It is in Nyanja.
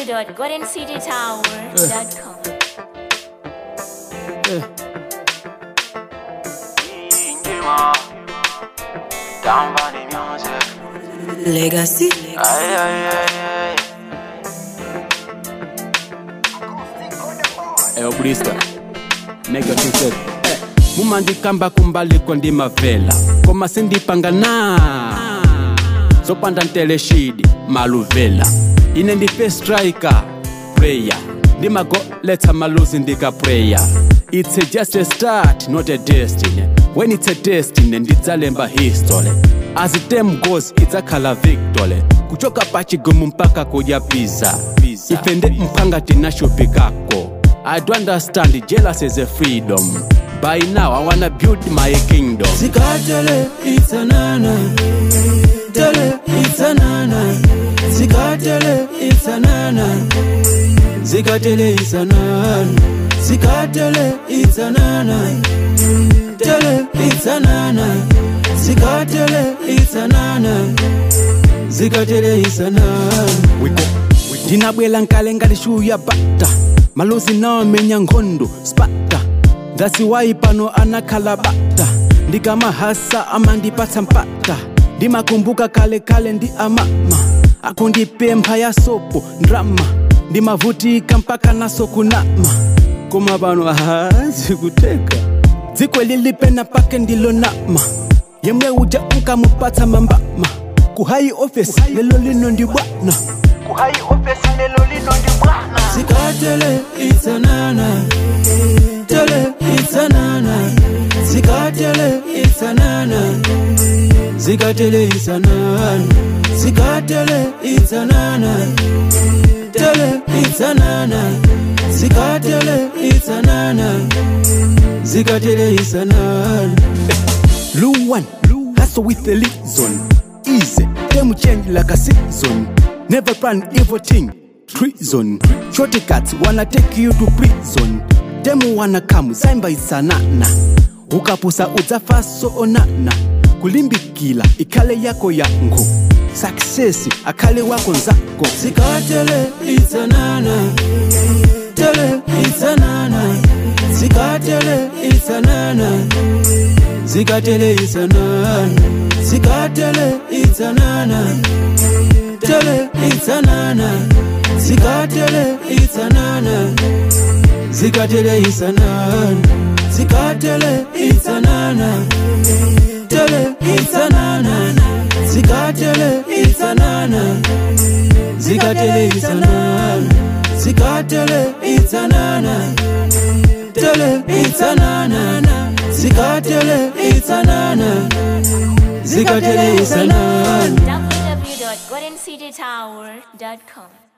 www.goldencitytower.com. Indima, down by the music. Legacy. Ay, ay, ay, ay. eyo brista nega tuset mumandikamba kumbaliko ndimavela koma sindipanga na zopanda nteleshidi maluvela ine ndife striker prayer ndimagoletsa maluzi ndika prayer it's a just a start not a destiny when it's a destiny ndidzalemba history as time goes idzakhala victory kuchoka pachigumu mpaka kudya pizza ife ndi mphanga tinashupikako I do understand jealous is a freedom. By now, I wanna build my kingdom. Zikatele itanana Tele itanana Zikatele itanana Zikatele itanana Zikatele itanana Tele itanana Zikatele itanana Zikatele itanana ndinabwela nkale ngalishuya bata malozi nawamenya nkhondo spata ndasiwayi pano anakhala bata ndikamahasa amandipatsa mpata ndimakumbuka kale kale ndi amama akundipempha ya sopo ndrama ndimavutika mpaka naso kunama koma pano ahazi kuteka dziko lilipena pake ndilonama yemwe uja unkamupatsa mambama kuhayi ofesi lelo lino ndi bwana kuhayi ofesi lelo lino ndi bwana Zikatele itanana Tele itanana Zikatele itanana Zikatele itanana Zikatele itanana Tele itanana Zikatele itanana Zikatele itanana Luan, hustle with the reason. Easy, them change like a season. Never plan evil thing, treason. Shortcuts wanna take you to prison. Them wanna come, Simba isanana. Ukapusa udzafa so onana. Kulimbikila ikale yako yango. Success akale wako nzako. Zikatele itanana Tele itanana Zikatele itanana Zikatele itanana Zikatele itanana Tele itanana Zikatele itanana Zikatele itanana Zikatele itanana Tele itanana Zikatele itanana Zikatele itanana Zikatele itanana Tele itanana Zikatele itanana Zikatele itanana www.goldencitytower.com.